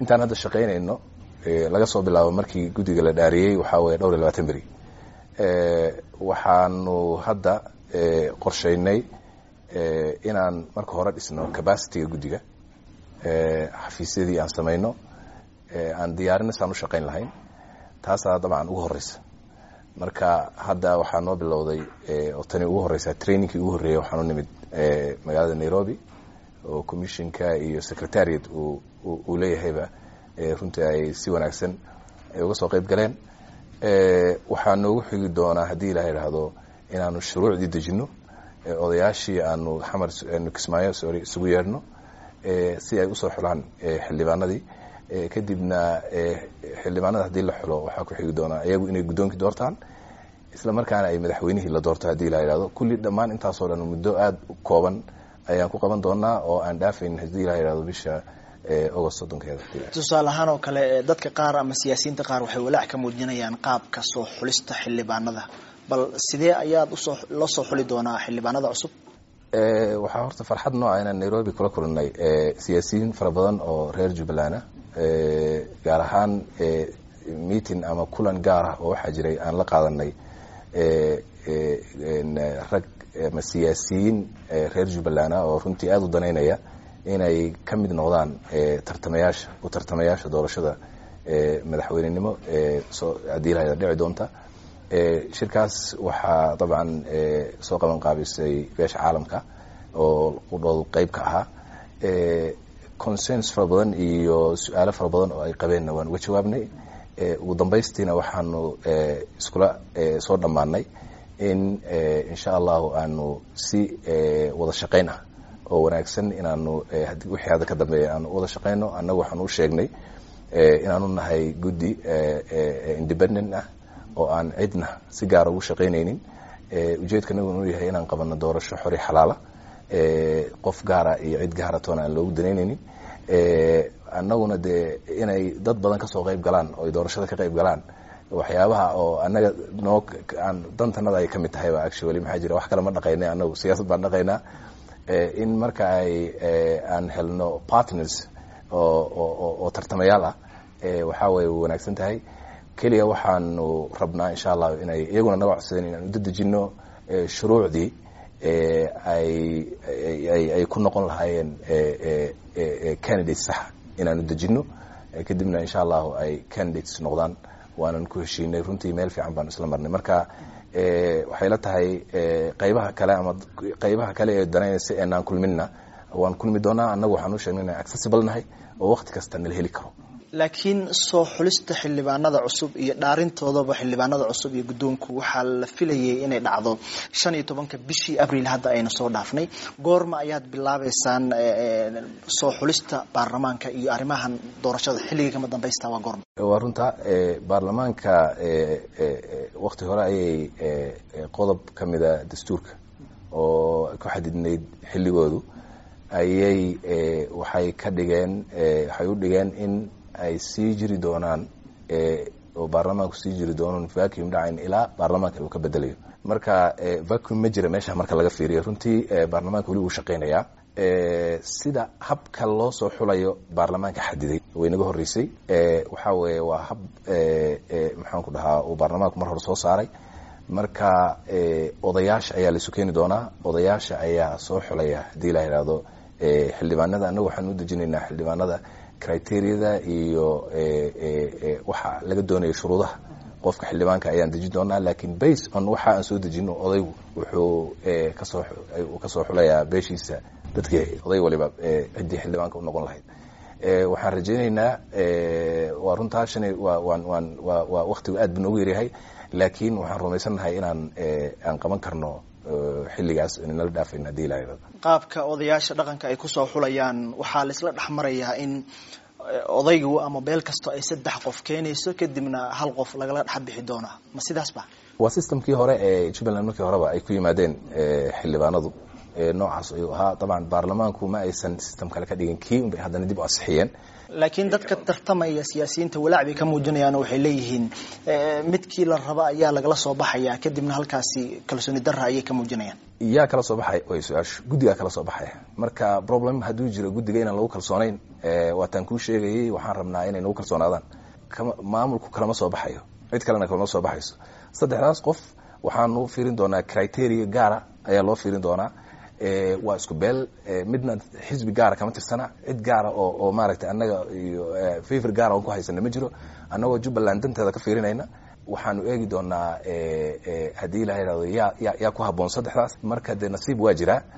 intaan hadda shaqaynayno laga soo bilaabo markii guddiga la dhaariyey waxaa weeye dhowr iyo labaatan beri waxaanu hadda qorshaynay inaan marka hore dhisno capacityga guddiga xafiisyadii aan samayno aan diyaarina saan u shaqayn lahayn taasaa dabcan ugu horeysa marka hadda waxaa noo bilowday oo tani ugu horeysa trainingkii ugu horreeyay waxaanu nimid magaalada nairobi oo commissionka iyo secretariat uu leeyahayba runtii ay si wanaagsan uga soo qeyb galeen waxaa noogu xigi doonaa haddii ilaha idhaahdo inaanu shuruucdii dejino odayaashii aanu xamar aanu kismaayo sorry isugu yeedhno si ay usoo xulaan xildhibaanadii kadibna xildhibaanada haddii la xulo waxaa ku xigi doonaa iyagu inay guddoonkii doortaan isla markaana ay madaxweynihii la doorto haddii la idhahdo kulli dhammaan intaasoo dhan muddo aada u kooban ayaan ku qaban doonaa oo aan dhaafayn haddii la idhahdo bisha agost soddonkeeda tusaale ahaan oo kale dadka qaar ama siyaasiyiinta qaar waxay walaac ka muujinayaan qaabka soo xulista xildhibaanada bal sidee ayaad usoo loo soo xuli doonaa xildhibaanada cusub waxaa horta farxad nooca inaan nairobi kula kulanay siyaasiyiin fara badan oo reer jubbaland ah gaar ahaan meeting ama kulan gaar ah oo waxaa jiray aan la qaadanay rag ama siyaasiyiin reer jubbaland ah oo runtii aada u danaynaya inay ka mid noqdaan tartamayaasha u tartamayaasha doorashada madaxweynenimo soo haddii lahada dhici doonta shirkaas waxaa dabcan soo qaban qaabisay beesha caalamka oo udhoodu qeyb ka ahaa consens fara badan iyo su-aalo fara badan oo ay qabeenna waan uga jawaabnay ugu dambaystiina waxaanu iskula soo dhammaanay in insha allahu aanu si wada shaqayn ah oo wanaagsan inaanu wixii hadda ka dambeeya aanu wada shaqayno annagu waxaanu u sheegnay inaanu nahay guddi independent ah oo aan cidna si gaara ugu shaqaynaynin ujeedkanagu inuu yahay inaan qabano doorasho xori xalaala qof gaara iyo cid gaara toona aan loogu danaynaynin annaguna dee inay dad badan kasoo qeyb galaan oo ay doorashada ka qeyb galaan waxyaabaha oo annaga noo aan dantanada ay ka mid tahay ba actually maxaa jira wax kale ma dhaqaynay annagu siyaasad baan dhaqaynaa in marka ay aan helno partners oo oo tartamayaal ah waxaa way wanaagsan tahay keliya waxaanu rabnaa insha allah inay iyaguna naga codsadeen inaan udadejino shuruucdii ay ay ku noqon lahaayeen candidates saxa inaanu dejino kadibna insha allahu ay candidates noqdaan waanan ku heshiinay runtii meel fiican baan isla marnay marka waxay la tahay qaybaha kale ama qaybaha kale ee danaynaysa eenaan kulminna waan kulmi doonaa annagu waxaan u sheegnay inaan accessible nahay oo waqti kasta nala heli karo laakiin soo xulista xildhibaanada cusub iyo dhaarintoodaba xildhibaanada cusub iyo guddoonku waxaa la filayay inay dhacdo shan iyo tobanka bishii abril hadda aynu soo dhaafnay goorma ayaad bilaabeysaan soo xulista baarlamaanka iyo arrimahan doorashada xilligii kama dambaysta waa goorma waa runta baarlamaanka wakti hore ayay qodob ka mida dastuurka oo ku xadidnayd xilligoodu ayay waxay ka dhigeen waxay u dhigeen in ay sii jiri doonaan oo baarlamaanku sii jiri doonan vacuum dhacayn ilaa baarlamaanka uu ka bedelayo marka vacuum ma jira meesha marka laga fiiriyo runtii baarlamaanka weli uu shaqaynayaa sida habka loo soo xulayo baarlamaanka xadiday way naga horreysay waxaa weeye waa hab maxaan ku dhahaa uu baarlamaanku mar hore soo saaray marka odayaasha ayaa laisu keeni doonaa odayaasha ayaa soo xulaya haddii la yidhaahdo xildhibaanada annagu waxaan u dejinaynaa xildhibaanada criteriyada iyo waxa laga doonaya shuruudaha qofka xildhibaanka ayaan dejin doonaa lakin base on waxa aan soo dejino odaygu wuxuu kasoo kasoo xulayaa beeshiisa dadkii oday waliba ciddii xildhibaanka u noqon lahayd waxaan rajaynaynaa waa runtaa shan waa waan waan waa waa waktigu aad bu noogu yaryahay laakiin waxaan rumaysannahay inaan aan qaban karno xilligaas nala dhaafayn hadii la yidhahdo qaabka odayaasha dhaqanka ay kusoo xulayaan waxaa laisla dhex marayaa in odaygu ama beel kasto ay saddex qof keenayso kadibna hal qof lagala dhex bixi doonaa ma sidaas ba waa systemkii hore ee jubbaland markii horeba ay ku yimaadeen xildhibaanadu noocaas ayuu ahaa dabcan baarlamaanku ma aysan system kale ka dhigin kii unbay haddana dib u asixiyeen laakiin dadka tartamaya siyaasiyiinta walaac bay ka muujinayaan oo waxay leeyihiin midkii la raba ayaa lagala soo baxaya kadibna halkaasi kalsooni darra ayay ka muujinayaan yaa kala soo baxay way su-aashu guddigaa kala soo baxaya marka problem hadduu jiro guddiga inaan lagu kalsoonayn waataan kuu sheegayay waxaan rabnaa inay nagu kalsoonaadaan maamulku kalama soo baxayo cid kalena kalama soo baxayso saddexdaas qof waxaanu fiirin doonaa criteria gaara ayaa loo fiirin doonaa waa isku beel midna xisbi gaara kama tirsana cid gaara oo oo maaragtay annaga iyo favor gaara on ku haysana ma jiro annagoo jubbaland danteeda ka fiirinayna waxaanu eegi doonaa haddii la yidhahdo yaa ya yaa ku habboon saddexdaas marka dee nasiib waa jiraa